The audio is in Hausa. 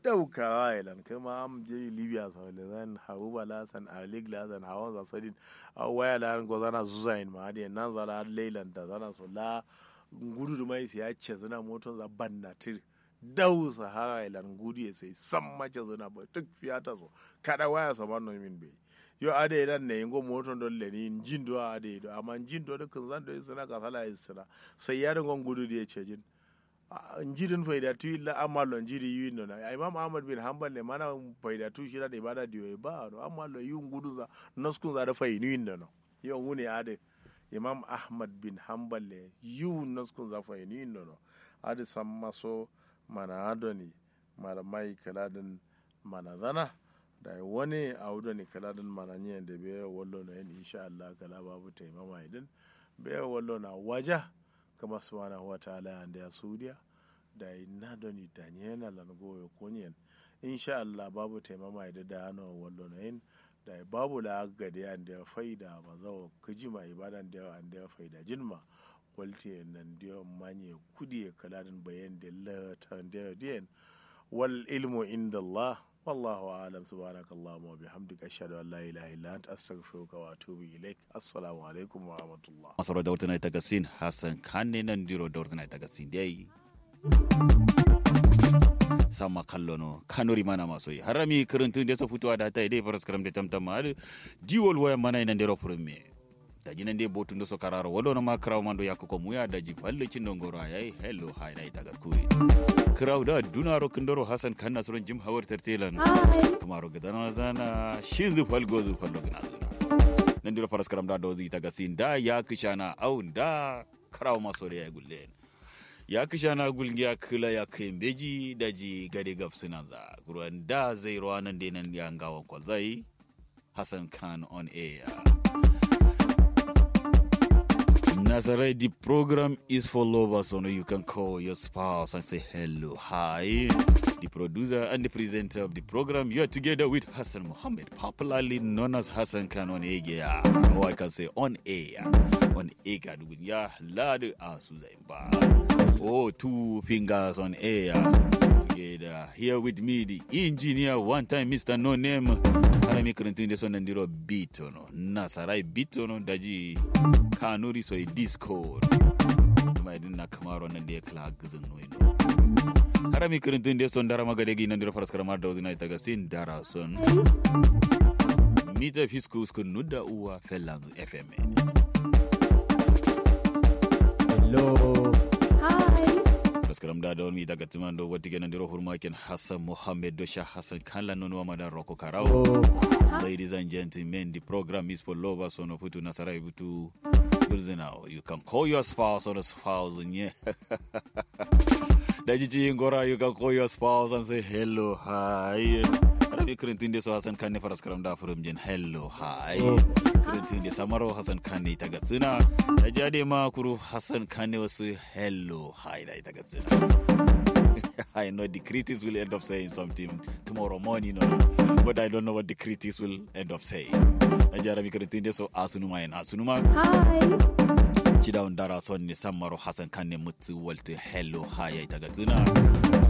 daukawa ilan kuma am je libya sa le zan haru bala san alik la san hawan za sadin a waya la go zana zuzain ma de nan zala leilan da zana so la gudu da mai sai ya ce zana moton za banna tir dau sahara ilan gudu ya sai san mace zana ba duk fiyata so kada waya sa man min be yo ade idan ne ngo moton don le ni jin do ade do amma jin do dukkan zan do suna ka sala isra sai ya dangon gudu da ya ce jin njirin faidatu illa amalo njiri yuino na imam ahmad bin hanbal ne mana faidatu shi da ibada diyo ba no amalo yun gudu za naskun za da fainu yin no yo ngune ade imam ahmad bin hanbal ne yun naskun za fainu yin no ade samma so mana adoni malamai kaladin mana zana da wani a wudoni kaladin mana nyen da be wallo na yin insha Allah kala babu taimama idin be wallo na waja kama subhanahu wa ta'ala ande a suudiya da na doni dañena lan goyo konyen insha Allah babu taimama da da ano wallo na yin da babu la gade ande faida ba zawo kijima ibadan da ande faida jinma walti nan dio manye kudi kaladin bayan da la tan da dien wal ilmu inda Allah والله أعلم سبحانك اللهم وبحمدك أشهد أن لا إله إلا أنت أستغفرك وأتوب إليك السلام عليكم ورحمة الله masoro da wata ta gasin hassan kanne nan diro da wata ta gasin dai sama kallo no kanuri mana maso yi harami kirintun da so fitowa da ta dai faras karam da tamtam ma diwol waya mana nan diro furin me da jinan dai botun da so kararo wado na ma kraw mando yakko muya da ji falle cin dongoro yayi hello hi dai tagar kuyi kraw da dunaro kindoro hassan kanna suron jim hawar tertelan kamaro gadana zana shin zu falgo zu fallo gina zuna nan dira faras karam da dozi ta gasin da ya kishana au da karawa maso da ya gulle ya kishana gulgiya kila ya kayin beji da ji gade gaf suna za ruwan da zai ruwa nan dai nan ya gawan kwazai hassan khan on air Nasarai, the program is for lovers, so you can call your spouse and say hello, hi. The producer and the presenter of the program, you are together with Hassan Mohammed, popularly known as Hassan Khan on air, or I can say on air. On air, ya lad asuzaiba. Oh, two fingers on air. Together here with me, the engineer, one time Mr. No Name. Harami kurintun da sonan diro beat ono. Nasarai beat ono daji kanuri so discord kuma idin na kamaro nan da ya kala gizin noino harami kirintun da son dara magade gi nan dira faras karamar da wazina ita ga sin dara son mita fisku skun nudda uwa fellanzu fm Hello. Hi. faskaram da dawon mi daga timan do wati genan diro hurmakin hassan mohammed do sha hassan kan lan nono madan roko karao Oh. Ladies and gentlemen, the program is for lovers on Oputu Nasarai Butu. Now, you can call your spouse or a spouse and yeah. Daji Ngora, you can call your spouse and say hello, hi. Arabi Kurintin de so Hassan Kane faras karam da furum jen hello, hi. Kurintin de Samaro Hassan Kane tagatsuna. Daji ade ma kuru Hassan Kane wasu hello, hi da tagatsuna. I know the critics will end up saying something tomorrow morning, you know, but I don't know what the critics will end up saying. Najara mi karitin so asunuma en asunuma Hi. chida undara son ni samaro Hassan kan ne mutu walta hello haya ita ga tsina